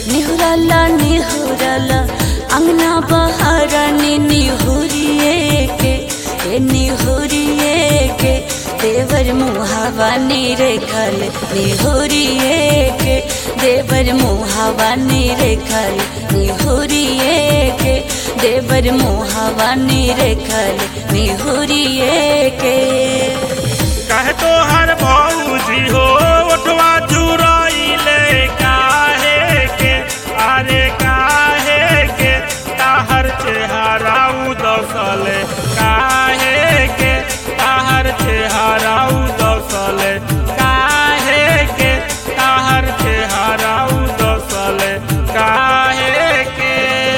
निहुरला निहुरला अंगना बहारनी निहुरिए के ए निहुरिए के देवर मुहावा निरेखल निहुरिए के देवर मुहावा निरेखल निहुरिए के देवर मुहावा निरेखल निहुरिए के कहे तो हर भौजी हो उठवा चुराइले काहे के अरे काहे के ताहर चेहरा उदसल काहे के ताहर चेहरा उदसल काहे के ताहर चेहरा उदसल काहे के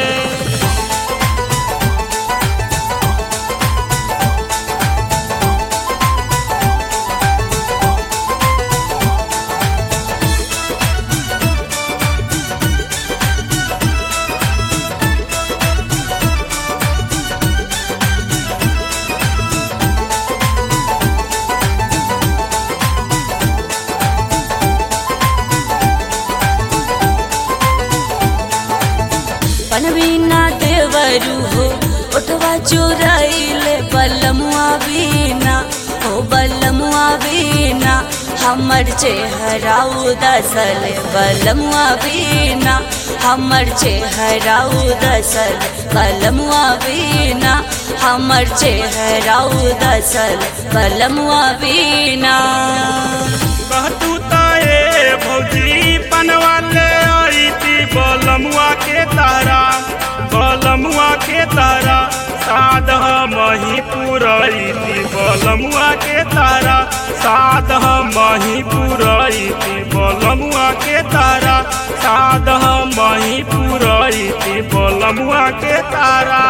पनवीना देवरू हो उठवा चुराइले बलमुआ बीना हो बलमुआ बीना हमर चेहरा उदसल बलमुआ बीना हमर चेहरा उदसल बलमुआ बीना हमर चेहरा उदसल बलमुआ बीना कहतू ताए भौजी पनवाले आई थी बलमुआ के तारा बलमुआ के तारा साध मही पुरई थी बलमुआ के तारा साध मही पुरई थी बलमुआ के तारा साध मही पुरई थी बलमुआ के तारा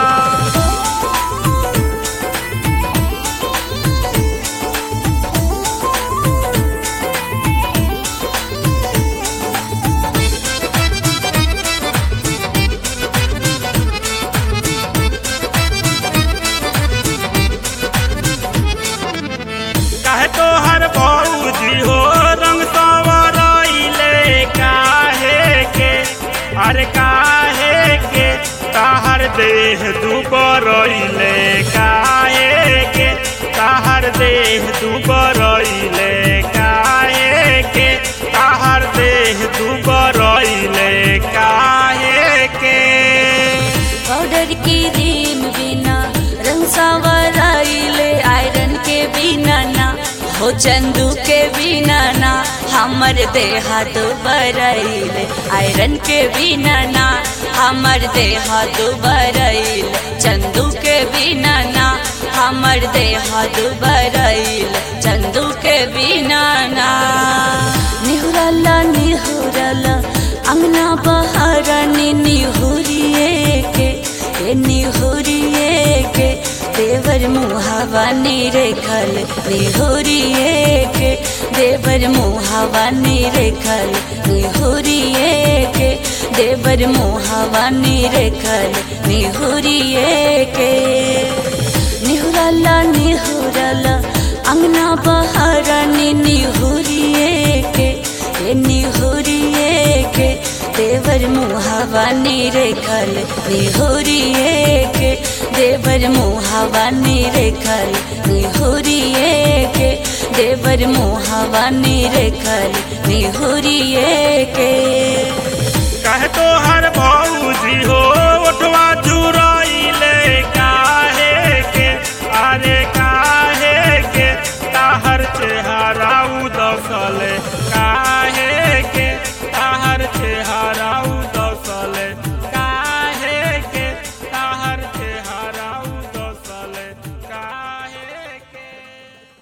काहे तो हर भौजी हो रंग संवरइले काहे के अरे काहे के ताहर देह दुबरइले काहे के ताहर देह दुबरइले काहे के ताहर देह दुबरइले काहे के पाउडर की रीम बिना रंग संवराइले आयरन के बिना ना हो चंदू के बिना ना हमर देहा दुबरैले आयरन के बिना ना हमर देहा दुबरैले चंदू के बिना ना हमर देहा दुबरैले चंदू के बिना ना निहुरला निहुरला अंगना बहारनी निहुरिए के ए निहुरिए के देवर मुहावा निरेखल निहुरिए के देवर मुहावा निरेखल निहुरिए के देवर मुहावा निरेखल निहुरिए के निहुरला निहुरला अंगना बहारनी निहुरिए के ए निहुरिए के देवर मुहावा निरेखल निहुरिए के देवर मुहावा निरेखल निहुरिए के देवर मुहावा निरेखल निहुरिए के कहे तो हर